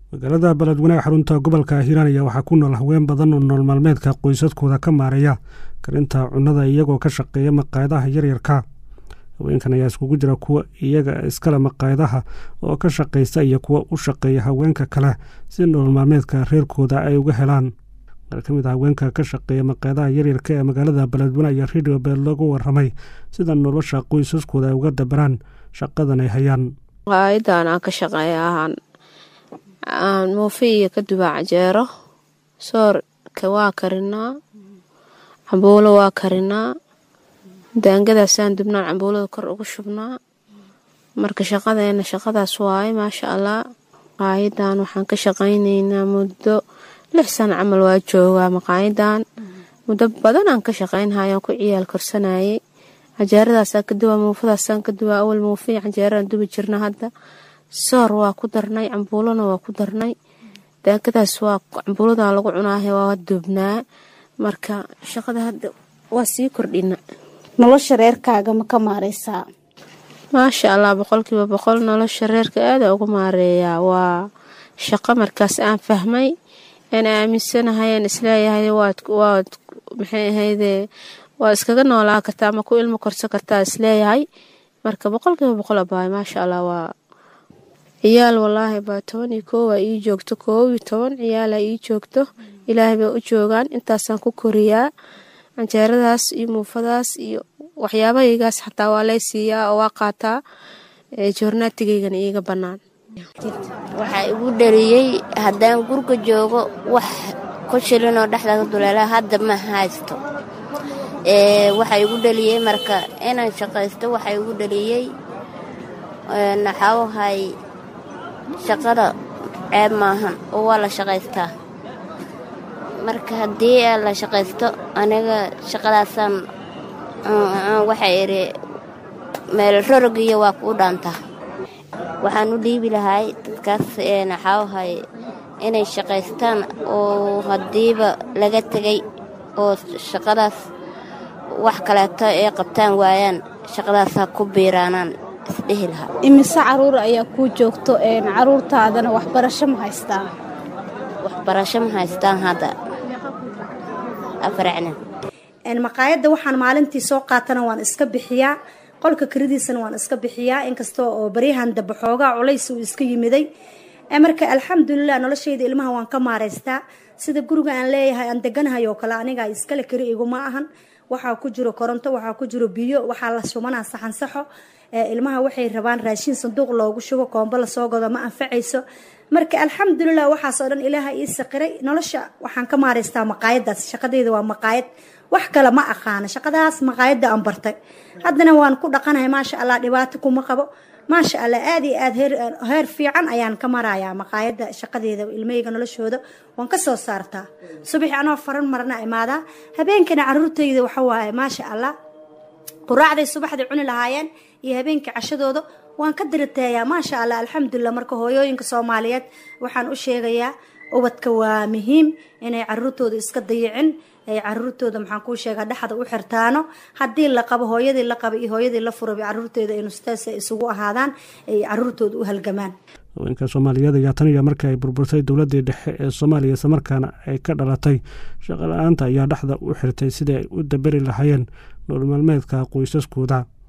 magaalada beledweyne xarunta gobolka hiiraan ayaa waxaa ku nool haween badan oo nool maalmeedka qoysaskooda ka maareeya karinta cunnada iyagoo ka shaqeeya maqaayadaha yaryarka haweenkan ayaa iskugu jira kuwa iyaga iskale maqaayadaha oo ka shaqaysta iyo kuwa u shaqeeya haweenka kale si nool maalmeedka reerkooda ay uga helaan qaar ka mid a haweenka ka shaqeeya maqaayadaha yaryarka ee magaalada beledweyne ayaa radio beel lagu waramay sida nolosha qoysaskooda ay uga dabaraan shaqadan ay hayaan maqaayadan aan ka shaqeeya ahaan aan muufi iyo ka dubaa cajeero soorka waa karinaa cambuulo waa karinaa daangadaasaan dubnaan cambuulada kor ugu shubnaa marka shaqadeena shaqadaas waaye maasha allah maqaayadan waxaan ka shaqaynaynaa muddo lix sano camal waa joogaa maqaayadan muddo badan aan ka shaqaynhayaan ku ciyaal korsanayay cajeeradaasaan ka duwaa muufadaasaan ka duwaa awal muufiya cajeeraan dubi jirna hadda soor waa ku darnay cambuulona waa ku darnay daangadaas waa cambuuladan lagu cunaahe waa dubnaa marka shaqada hadda waa sii kordhina nolosha reerkaaga ma ka maareysaa maasha allah boqolkiiba boqol nolosha reerka aada uga maareeyaa waa shaqo markaas aan fahmay aan aaminsanahay aan isleeyahay waad waad maxay ahayde waa iskaga noolaa kartaa ama ku ilmo korsan kartaa isleeyahay marka boqolkiiba boqol abaay maasha allah waa ciyaal walaahi baa toban iyo koow aa ii joogto koob iyo toban ciyaala ii joogto ilaahay bay u joogaan intaasaan ku koriyaa canjeeradaas iyo muufadaas iyo waxyaabahaygaas xataa waa lay siiyaa oo waa qaataa joornaatigaygana iiga bannaan waxaa igu dhaliyey haddaan gurga joogo wax ku shilinoo dhexdaga duleela hadda ma haysto waxaa igu dhaliyey marka inaan shaqaysto waxaa igu dhaliyey naxaawahay shaqada ceeb maahan oo waa la shaqaystaa marka haddii la shaqaysto aniga shaqadaasaan waxaa idhi meel rorogiyo waa kuu dhaantaa waxaan u dhiibi lahay dadkaas naxaawahay inay shaqaystaan oo haddiiba laga tegay oo shaqadaas wax kaleeto ay qabtaan waayaan shaqadaasa ku biiraanaan isdhehi lahaa imise caruur ayaa kuu joogto caruurtaadana waxbarasho ma haystaan waxbarasho ma haystaan hadda afaracna maqaayadda waxaan maalintii soo qaatana waan iska bixiyaa qolka karidiisana waan iska bixiyaa inkasta oo baryahan daba xoogaa culays uu iska yimiday marka alxamdulilah noloshayda ilmaha waan ka maareystaa sida guriga aan leeyahay aan deganahay oo kale aniga iskale kari iguma ahan waxaa ku jiro koronto waxaa ku jiro biyo waxaa la shubanaa saxansaxo ilmaha waxay rabaan raashiin sanduuq loogu shubo koombo lasoo godo ma anfacayso marka alxamdulilah waxaasoo dhan ilaaha ii saqiray nolosha waxaan ka maareystaa maqaayadaas shaqadeyda waa maqaayad wax kale ma aqaana shaqadaas maqaayadda aan bartay haddana waan ku dhaqanahay maasha allah dhibaato kuma qabo maasha allah aada iyo aada heer fiican ayaan ka marayaa maqaayadda shaqadeeda ilmahayga noloshooda waan ka soo saartaa subaxi anoo faran marna imaadaa habeenkana caruurtayda waxawaaye maasha allah quraacday subaxday cuni lahaayeen iyo habeenkii cashadooda waan ka dirateeyaa maasha allah alxamdulilah marka hooyooyinka soomaaliyeed waxaan u sheegayaa ubadka waa muhiim inay caruurtooda iska dayicin ay caruurtooda maxaan kuu sheegaa dhexda u xirtaano haddii la qabo hooyadii la qaba iyo hooyadii la furaba caruurteeda ay nustaas isugu ahaadaan ay caruurtooda u halgamaan haweenka soomaaliyeed ayaa tan iyo markii ay burburtay dowladdii dhexe ee soomaaliya islamarkaana ay ka dhalatay shaqo la-aanta ayaa dhexda u xirtay sidii ay u daberi lahaayeen nool maalmeedka qoysaskooda